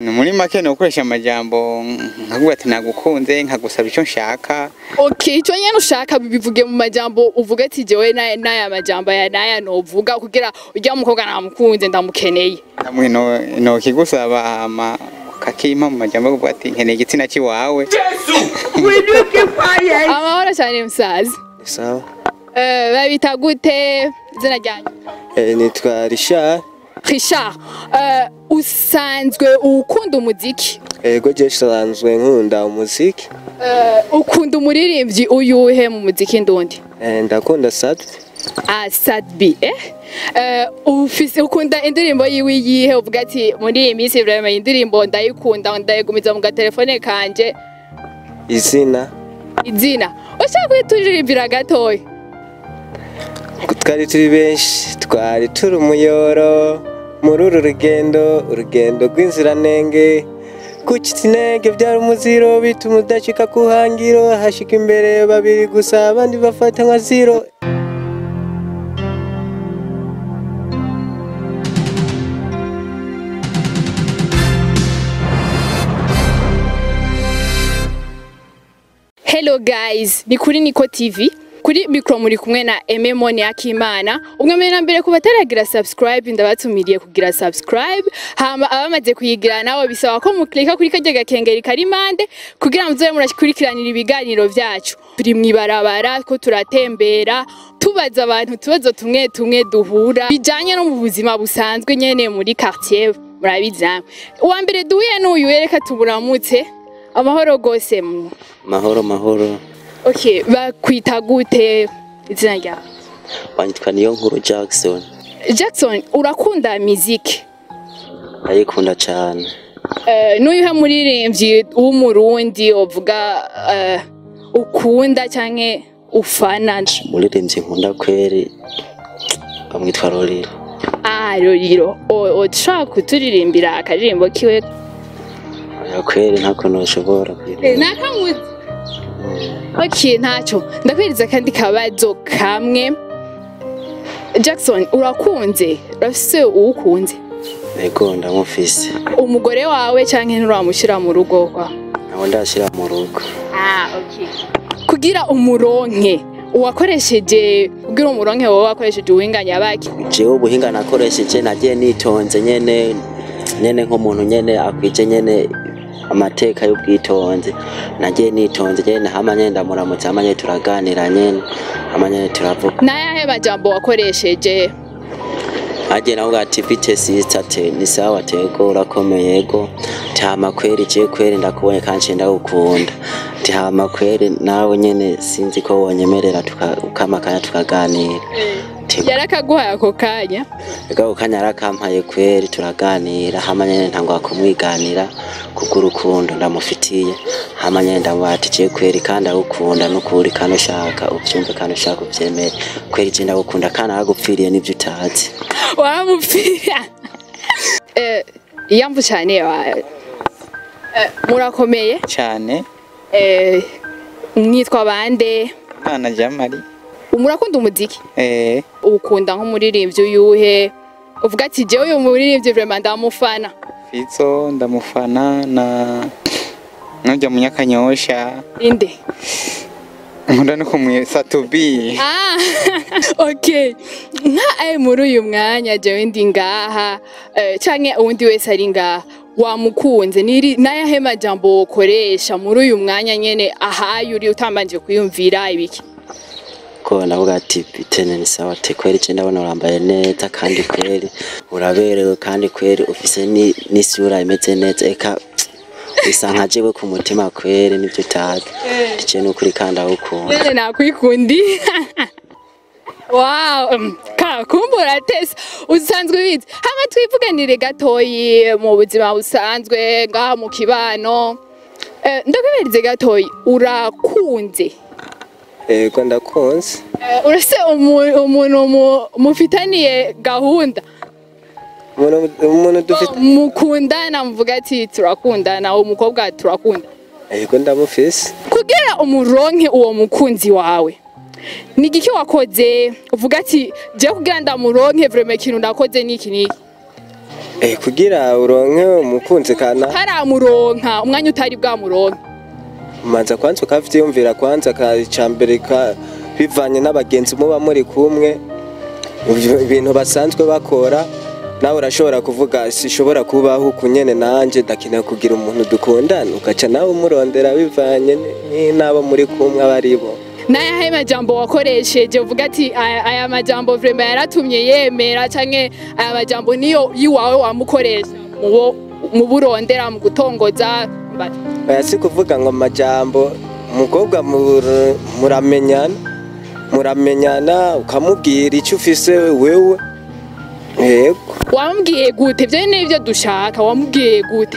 ni muri make ni ugukoresha amajambo nkavuga ati nagukunze nkagusaba icyo nshaka okay icyo nyene ushaka bivuge mu majambo uvuga ati jewe na- n'aya majambo aya n'aya novuga kugira urya mukobwa namukunze ndamukeneye hamwe no no kigusaba hama kakimpa mu majambo yo kuvuga ati nkeneye igitsina cy'iwawe amahoro cyane musaza sawa Eh, babita gute izina ryanyu Eh, nitwa Richard Richard eh, usanzwe ukunda umuziki ego je nsanzwe nkunda umuziki Eh, ukunda umuririmbyi uyuhe mu muziki ndundi Eh, ndakunda Sadbi ah Sadbi eh Eh, ufise ukunda indirimbo yiwe yihe uvuga ati muri iyi minsi vraiment iyi indirimbo ndayikunda ndayigumiza mu gatelefone kanje izina izina ushaka kuyituririmbira gatoya twari turi benshi twari turi umuyoro muri uru rugendo urugendo rw'inziranenge kucitsa intege byari umuziro bituma udashika ku hangiro hashika imbere babiri gusa abandi bafata nka ziro Hello guys, ni kuri Niko TV. Kuri micro muri kumwe na Aime Mone Akimana. Umwe mbere na mbere ku bataragira subscribe ndabatumiriye kugira subscribe. Hama abamaze kuyigira nabo bisaba ko muklika kuri kajya gakengeri kari mande kugira muzobe murashikurikiranira ibiganiro vyacu. Turi mwibarabara ko turatembera tubaza abantu tubazo tumwe tumwe duhura bijanye no mu buzima busanzwe nyene muri quartier murabizamwe. Uwa mbere duhuye n'uyu yereka tuburamutse. Amahoro gose mu mahoro mahoro Okay, bakwita gute izina ryawe? wanyitwa niyo nkuru jackson Jackson, urakunda muziki? ndayikunda cyane Uh, n'uyuhe muririmbyi w'umurundi uvuga uh, ukunda canke ufana? umuririmbyi nkunda kweri bamwitwa roriro Ah, Roriro. O- Ushaka kuturirimbira akaririmbo kiwe? oya kweri ntako noshobora Eh, Nakamuzi. Okay, ntacyo. Ndakwiriza kandi kabazo kamwe. Jackson, urakunze? Urafise uwukunze? ego ndamufise Umugore wawe canke nturamushira mu rugo kwa? nawe ndashyira mu rugo Ah, okay. Kugira umuronke uwakoresheje kugira umuronke wowe wakoresheje ubuhinganya baki jewe ubuhinga nakoresheje nagiye nitonze nyene nyene nk'umuntu nyene akwije nyene amateka y'ubwitonzi nagiye nitonze nyene hama nyene ndamuramutse hama nyene turaganira nyene hama nyene turavuga n'ayahe majambo wakoresheje agiye navuga ati bite sister te ni sawa tego urakomeye ego tihama kweri je kweri ndakubonye kandi ndagukunda tihama kweri nawe nyene sinzi ko wonyemerera tuka- ukamakanya tukaganira Te- yarakaguhaye ako kanya ego kanya arakampaye kweri turaganira hama nyene ntangwa kumwiganira kubw'urukundo ndamufitiye hama nyene ndamubaha ati je kweri kandi agukunda n'ukuri kandi ushaka uvyumve kandi ushaka uvyemere kweri je ndagukunda kandi aragupfiriye n'ivyo utazi waramupfira Eh, iyamvu cyane wa Eh, murakomeye cyane Eh, mwitwa bande Imana Jamari murakunda umuziki eh ukunda nk'umuririmbyi uyuhe uvuga ati jewe uyu muririmbyi vraiment ndamufana Fizo ndamufana na nujya munyakanyosha inde nkunda no kumwisa tubi Ah, okay. Nka ari muri uyu mwanya jewe ndi ngaha eh, canke uwundi wese ari ngaha wamukunze niri nayahe majambo wokoresha muri uyu mwanya nyene ahaye uri utambanje kwiyumvira ibiki ko navuga ati bitene ni sawa te kweri je ndabona urambaye neza kandi kweri uraberewe kandi kweri ufise ni- n'isura imeze neza eka bisa nka jewe ku mutima kweri nivyo utazi je n'ukuri kandi awukunda nene nakwikundi Wow, um, ka kumbura tese usanzwe wize hama twivuganire gatoyi mu buzima busanzwe ngaha mu kibano eh, ndakuberize gatoyi urakunze ego ndakunze Eh, urase umu- umuntu mu- mufitaniye gahunda umuntu umuntu dufite mukundana muvuga ati turakundana umukobwa turakunda ego ndamufise kugira umuronke uwo mukunzi wawe ni igiki wakoze uvuga ati je kugira ndamuronke vraiment ikintu nakoze niki niki eh, kugira uronke umukunzi kana haramuronka umwanya utari bwamuronka umanza kwanza ukavyiyumvira kwanza ka icambere ka bivanye n'abagenzi muba muri kumwe ivyo- ibintu basanzwe bakora nawe urashobora kuvuga sishobora kubaho uku nyene nanje ndakeneye kugira umuntu dukundana ugaca nawe umurondera bivanye ni- n'abo muri kumwe aba ari bo n'ayahe majambo wakoresheje uvuga ati aya aya majambo vrema yaratumye yemera canke aya majambo niyo yiwawe wamukoresha mubo mu burondera mu gutongoza mba- oya si kuvuga ngo amajambo umukobwa mur- muramenyana muramenyana ukamubwira icyo ufise wewe yego wamubwiye gute ivyo ni byo dushaka wamubwiye gute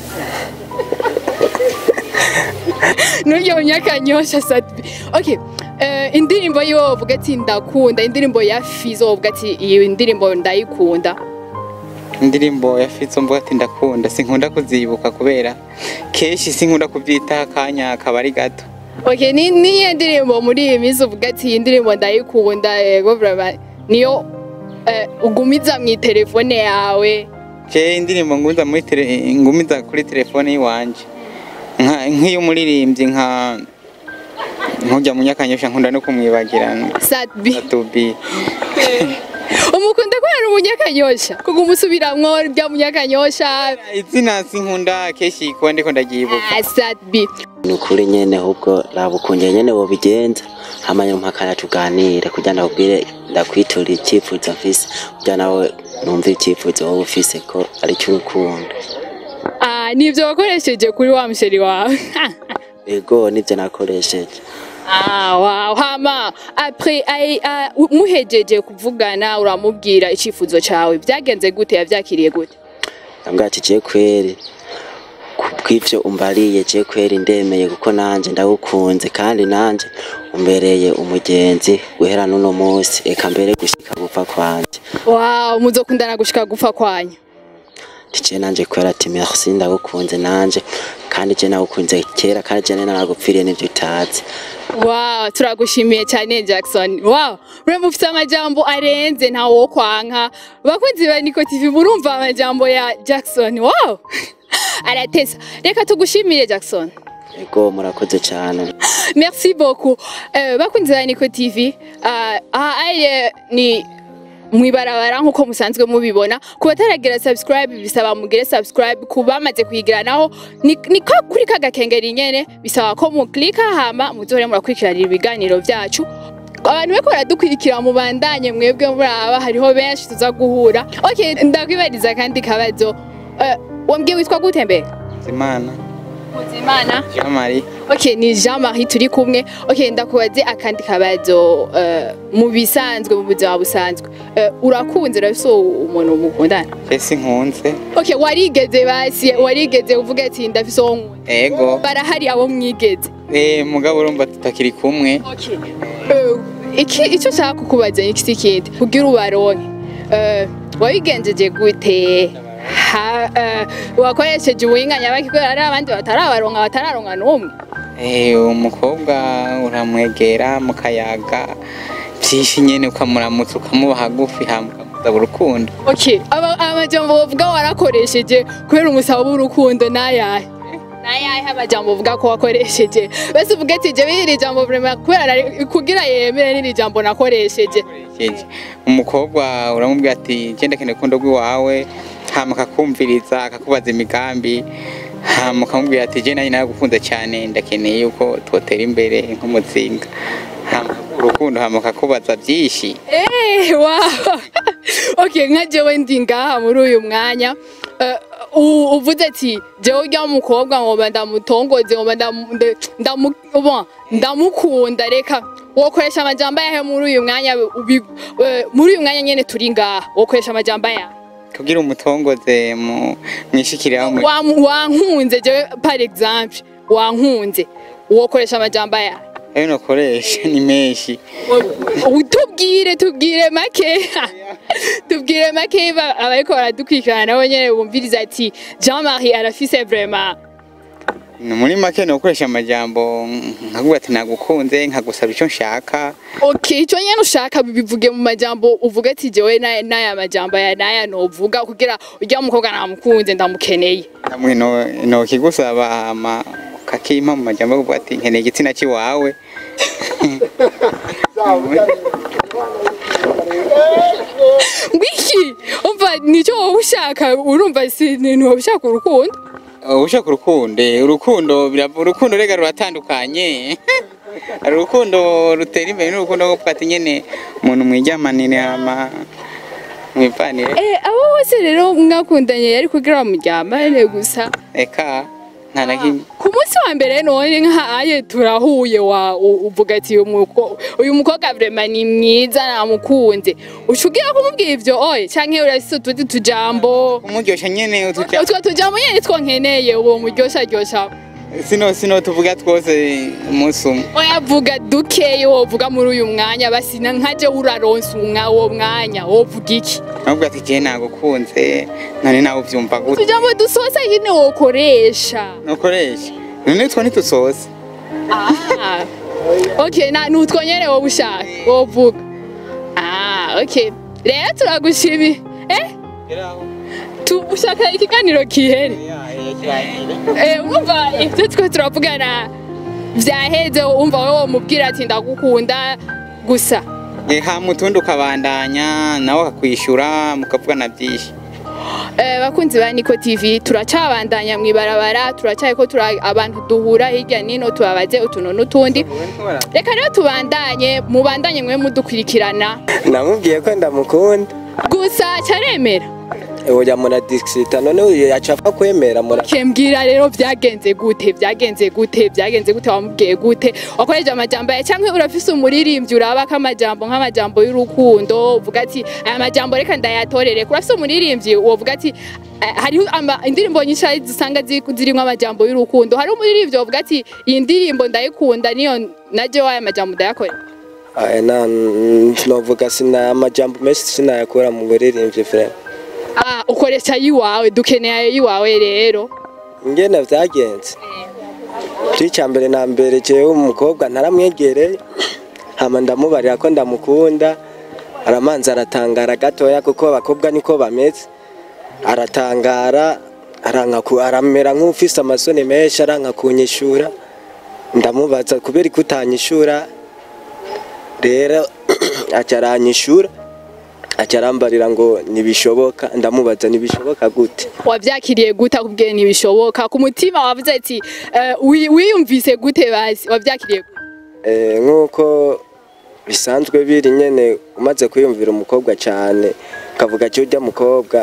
nuryo munyakanyosha sati okay eh, indirimbo yiwe wovuga ati ndakunda indirimbo ya fizo wovuga ati iyi ndirimbo ndayikunda indirimbo ya Fitzo mvuga ati ndakunda sinkunda kuzibuka kubera kenshi sinkunda kubyitaho akanya kaba ari gato okay ni niyo ndirimbo muri iyi minsi uvuga ati iyi ndirimbo ndayikunda yego vrema niyo eh, ugumiza mu telefone yawe je indirimbo ngumiza muri tele, ngumiza kuri telefone yiwanje nka nk'iy'umuririmbyi nka nkujya mu nyakanyosha nkunda no kumwibagirana satbi atubi umukunda ko yari umunyakanyosha kuko umusubiramwo rya munyakanyosha izina sinkunda kenshi kuba ndiko ndaryibuka Ah, satbi ni ukuri nyene ahubwo raba ukuntu nyene wobigenza hama nyuma mpakana tuganire kugira ndakubwire ndakwitura icyifuzo mfise kugira nawe numve icyifuzo wowe ufise ko ari cy'urukundo Ah, nivyo wakoresheje kuri wa musheri wawe ego nivyo nakoresheje Ah, wow. Hama après ai ah, u- muhejeje kuvugana uramubwira icifuzo cawe byagenze gute yavyakiriye gute ndambwira ati je kweri kubw'ivyo umbariye je kweri ndemeye kuko nanje ndagukunze kandi nanje umbereye umugenzi guhera n'uno munsi eka mbere gushika gupfa kwanje wow muzokundana gushika gupfa kwanyu tice nanje kwera ati merci ndagukunze nanje kandi je nagukunze kera kandi je nena nagupfiriye n'ivyo utazi wow turagushimiye cyane Jackson wow urumva ufite amajambo arenze nta wo kwanka bakunzi ba Niko TV murumva amajambo ya Jackson wow aratesa reka tugushimire Jackson ego murakoze cyane Merci beaucoup. Euh, bakunzi ba Niko TV, uh, aha aye ni mwibarabara nkuko musanzwe mubibona ku bataragira subscribe bisaba mugire subscribe ku bamaze kuyigira naho ni ni ko kuri kagakengeri nyene bisaba ko muklika hama muzohore murakurikiranira ibiganiro vyacu abantu beko baradukurikira mubandanye mwebwe muraba hariho benshi tuza guhura okay ndakwibariza kandi kabazo uh, wambwiye witwa gute mbega Zimana Muzimana Jean Marie Okay, ni Jean-Marie turi kumwe. Okay, ndakubaze akandi kabazo uh, mu bisanzwe mu buzima busanzwe. Uh, urakunze urafise umuntu mukundana? je sinkunze Okay, warigeze basi warigeze uvuga ati ndafise uwo nkunda. ego Barahari abo mwigeze. eh mugabo urumva tutakiri kumwe Okay. Uh, iki icyo nshaka kukubaza ni iki kindi kugira ubaronke. Uh, wabigenjeje gute? Ha, uh, wakoresheje ubuhinganya bakikora ari abandi batarabaronka batararonka n'umwe. Eh, umukobwa uramwegera mukayaga byinshi nyene ukamuramutsa ukamuba hagufi hama ukamusaba urukundo Okay, aba amajambo bavuga warakoresheje kubera umusaba w'urukundo nayahe? Nayahe amajambo uvuga ko wakoresheje? Bese uvuga ati je biri jambo vraiment kubera nari- kugira yemere n'iri jambo nakoresheje. Jeje. umukobwa uramubwira ati genda kene kundo rw'iwawe hama akakumviriza akakubaza imigambi hama ukamubwira ati je nanjye naragukunze cyane ndakeneye yuko twotera imbere nk'umuzinga hama urukundo hama akakubaza byinshi Eh, wow. Okay, nka jewe ndi ngaha muri uyu mwanya. eh, u- uvuze ati jewe urya mukobwa ngomba ndamutongoze ngomba ndamu- nde- ndamu- bon, ndamukunda reka wokoresha amajambo yahe muri uyu mwanya ubi- eh, muri uyu mwanya nyene turi ngaha wokoresha amajambo yahe kugira umutongoze mu mwishikiraho mu- Wa- wankunze jewe par exemple wankunze wokoresha amajambo yahe ayo nokoresha ni menshi tubwire tubwire make tubwire make ba- abariko baradukurikirana nabo nyene bumviriza ati Jean Marie arafise vraiment Ni muri make ni ugukoresha amajambo nkavuga ati nagukunze nkagusaba icyo nshaka okay icyo nyene ushaka bivuge mu majambo uvuga ati jewe na- n'aya majambo aya n'aya novuga kugira urya mukobwa namukunze ndamukeneye namwe no no kigusaba hama kakimpa mu majambo yo kuvuga ati nkeneye igitsina cy'iwawe ngwiki umva nicyo wowe ushaka urumva si ni wowe ushaka urukundo ushaka urukundo urukundo bira- urukundo rega ruratandukanye hari urukundo rutera imbere n'urukundo rwo kuvuga ati nyene umuntu mwijyamanire hama mwivanire eh abo bose rero mwakundanye yari kugira muryamane gusa eka nta na kimwe ku munsi wa mbere none nk'aye turahuye wa u- uvuga ati uyu muko- uyu mukobwa vrema ni mwiza namukunze ushugira kumubwira ivyo oye canke urafise utundi tujambo umuryoshya nyene utuja utwo tujambo nyene two nkeneye uwo muryosha ryosha sino sino tuvuga twose umunsi umwe oya vuga dukeyi wovuga muri uyu mwanya basina nkaje uraronsa umwa uwo mwanya wovuga iki nubwo ati jewe nagukunze none nawe uvyumva gute tujambo dusosa nyene wokoresha nukoresha none two ntitusoze Ah, okay, na nutwo nyene wowe ushaka wovuga. Ah, okay. Rero turagushimi. Eh? Tu ushaka ikiganiro kihere. Eh, umva ivyo twe turavugana vyaheze umva wowe womubwira ati ndagukunda gusa. hama utundi ukabandanya nawe akakwishura mukavugana byinshi Eh, bakunzi ba Niko TV turacabandanya mwibarabara turacaye ko tura abantu duhura hirya nino tubabaze utuntu n'utundi reka rero tubandanye mubandanye mwe mudukurikirana namubwiye ko ndamukunda gusa cyaremera oya muradisita none uyu yaca apfa kwemera mura kembwira rero byagenze gute byagenze gute byagenze gute wamubwiye gute wakoresheje amajambo ya cyangwa urafise umuririmbyi uraba ko amajambo nk'amajambo y'urukundo uvuga ati aya majambo reka ndayatorere urafise umuririmbyi wovuga ati eh, hariho ama- indirimbo nyinshi ari zisanga zi- zirimo amajambo y'urukundo hari umuririmbyi wovuga ati iyi ndirimbo ndayikunda niyo naje waya majambo ndayakorera Aya, na novuga sina amajambo menshi sinayakura mu buririmbyi frere ah ukoresha yiwawe dukeneye ayo yiwawe rero ingene vyagenze icya mbere na mbere jewe umukobwa ntaramwegereye hama ndamubarira ko ndamukunda aramanza aratangara gatoya kuko abakobwa niko bameze aratangara aranka ku- aramera nk'ufise amasoni menshi aranka kunyishura ndamubaza kubera ko utanyishura rero aca aranyishura aca arambarira ngo ntibishoboka ndamubaza ntibishoboka gute wabyakiriye gute akubwiye ntibishoboka ku mutima wavuze ati eh, wi- wiyumvise gute basi wabyakiriye gute Eh, nk'uko bisanzwe biri nyene umaze kwiyumvira umukobwa cyane ukavuga ati urya mukobwa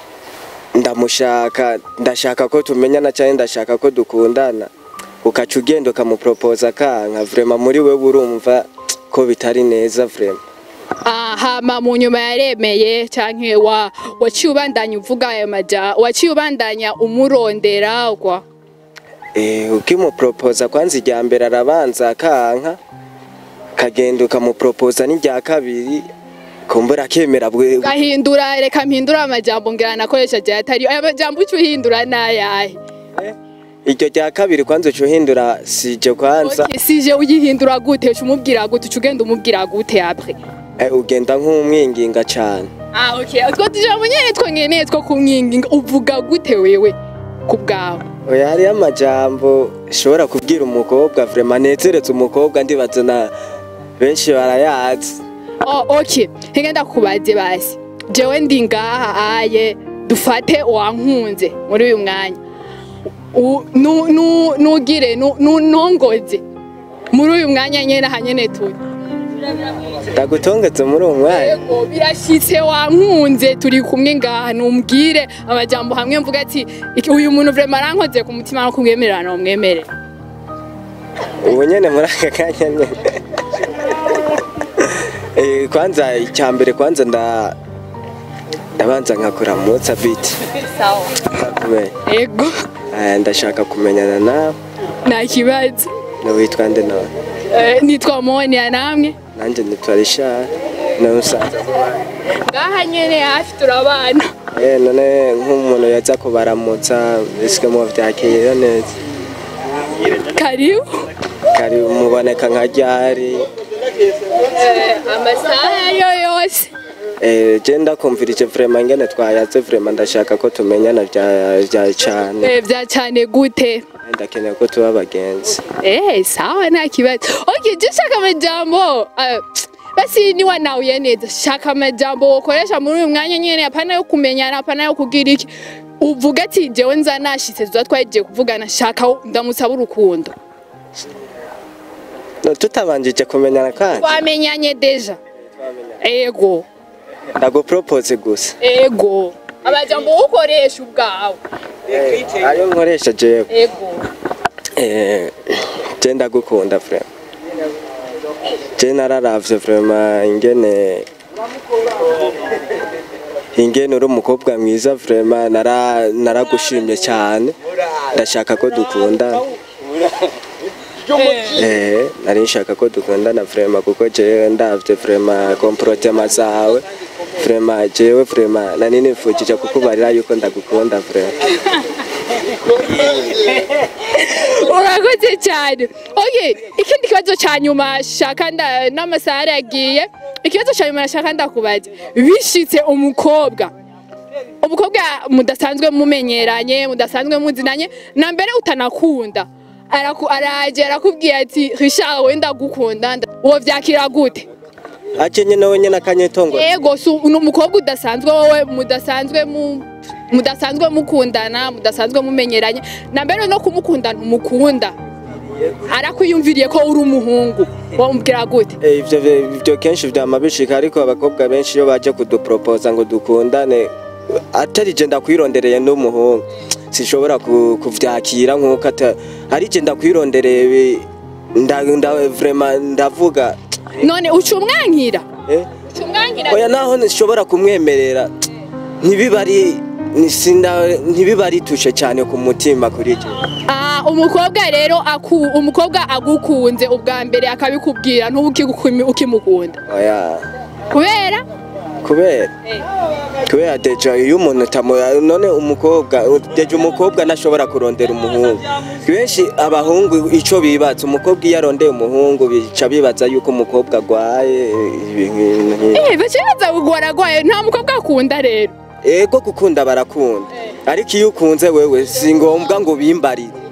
ndamushaka ndashaka ko tumenyana cyane ndashaka ko dukundana ukaca ugenda ukamuporopoza kanka vrema muri we urumva ko bitari neza vrema Ah, hama mu nyuma yaremeye canke wa waciye ubandanya uvuga ayo maja waciye ubandanya umurondera kwa Eh, ukimuporopoza kwanza irya mbere arabanza akanka kagenda ukamuporopoza n'irya kabiri kumbura akemera bwe gahindura reka mpindura amajambo ngira nakoresha je atari ayo majambo uci uhindura nayahe iryo rya kabiri kwanza uca uhindura sije kwanza Okay, sije uyihindura gute uca umubwira gute uca ugenda umubwira gute apre Eh, ugenda nk'umwinginga cyane Ah, okay. Utwo tujambo nyene two nkeneye two kumwinginga uvuga gute wewe ku bwawe oya hariyo amajambo ushobora kubwira umukobwa vrema nezeretse umukobwa ndibaza na benshi barayazi Oh, okay. Hinga ndakubaze basi. Jewe ndi ngaha aye dufate wankunze muri uyu mwanya. U- nu- nu- Nugire nu- nu- nongoze muri uyu mwanya nyene hanyene turi. ndagutongetse muri uwo mwanya Yego birashitse wankunze turi kumwe ngaha numbwire amajambo hamwe mvuga ati "Iki- uyu muntu vraiment arankoze ku mutima no kumwemerera no mwemere. ubu nyene muri aka kanya nyene Eh, kwanza icya mbere kwanza nda ndabanza nkakuramutsa biti Sawa. kumenya Yego Eh, ndashaka kumenyana nawe nta kibazo. witwa nde none Eh, Nitwa Monia namwe. nanjye nitwa rishari nawe usanze ngaha nyene hafi turabana Eh, none nk'umuntu yaza kubaramutsa ese mu byakira neza karibu kari muboneka nka ryari amasaha ayo yose Eh, je ndakumvirije vraiment ingene twayaze vraiment ndashaka ko tumenyana vya vya cane Eh, bya cyane gute ndakeneye ko tuba abagenzi Eh, sawa nta kibazo. Okay, je shaka amajambo. Uh, basi ni wanauye neza. Shaka amajambo ukoresha muri uyu mwanya nyene apana yo kumenyana apana yo kugira iki. Uvuga ati jewe nza nashitse tuza twagiye kuvugana shaka ndamusaba urukundo. no tutabanjije kumenyana kandi Twamenyanye deja. Ego. ndagupropose gusa Ego. Amajambo ukoresha ubwawe. Eh, ayo nkoresha jewe Ego. Eh, je ndagukunda vraiment je nararavye vraiment ingene ingene uri umukobwa mwiza vraiment nara naragushimye cyane ndashaka ko dukundana eh nari nshaka ko dukundana vraiment kuko jewe ndavye vraiment comportement zawe vraiment jewe vraiment nani nifujije kukubarira yuko ndagukunda vraiment urakoze cyane okay ikindi kibazo cya nyuma shaka nda n'amasaha yagiye ikibazo cya nyuma nashaka ndakubaza bishitse umukobwa umukobwa mudasanzwe mumenyeranye mudasanzwe muzinanye na mbere utanakunda araku araje arakubwiye ati Richard wenda ndagukunda nda- uwo vyakira gute aje nyene we nyene akanyetongo yego si ni umukobwa udasanzwe wowe mudasanzwe mu mudasanzwe mukundana mudasanzwe mumenyeranye na mbere no kumukunda ntumukunda arakwiyumviriye ko uri umuhungu wamubwira gute Eh, ivyo ivyo kenshi vyama bishika ariko abakobwa benshi iyo baje kuduproposa ngo dukundane atari je ndakwirondereye n'umuhungu sinshobora ku- kuvyakira nk'uko ata- ari je ndakwirondereye bi- nda, nda, vraiment ndavuga none uca umwankira eh? uca umwankira oya naho nshobora kumwemerera ntibiba ari ni- sinda- ntibiba ari tushe cyane ku mutima kuri je Ah, umukobwa rero aku umukobwa agukunze ubwa mbere akabikubwira ntubukigukumi ukimukunda oya kubera kubera kubera deja iyo umuntu tamu none umukobwa deja umukobwa ntashobora kurondera umuhungu benshi abahungu ico bibaza umukobwa iyo arondeye umuhungu bica bibaza yuko umukobwa agwaye ibintu nk'ivyo. eh bacibaza waragwaye nta mukobwa akunda rero ego gukunda barakunda ariko iyo ukunze wewe si ngombwa ngo bimbarire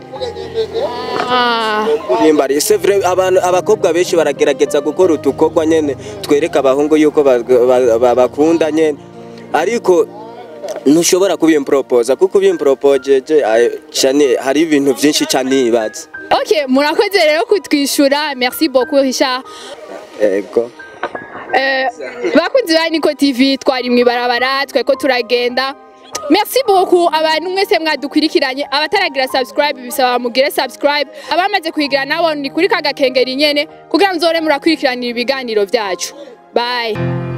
ah bimbariye c'est vrai abantu abakobwa benshi baragerageza gukora utukorwa nyene twereka abahungu yuko ba- ba- ba- bakunda nyene ariko ntushobora kubimporopoza kuko ubimporopojeje cyane hari ibintu byinshi cyane nibaza Ok, murakoze rero kutwishyura merci beaucoup Richard ego Eh, bakunzi ba Niko TV twari mu ibarabara tweko turagenda merci beaucoup abantu mwese mwadukurikiranye abataragira subscribe bisaba mugire subscribe abamaze kuyigira nabo ni kuri kagakengeri nyene kugira nzore murakurikiranira ibiganiro byacu bye